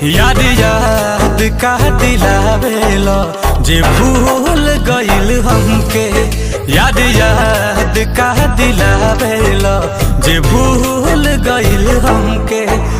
याद याद का दिलावेलो जे भूल गइल हमके याद याद का दिलावेलो जे भूल गइल हमके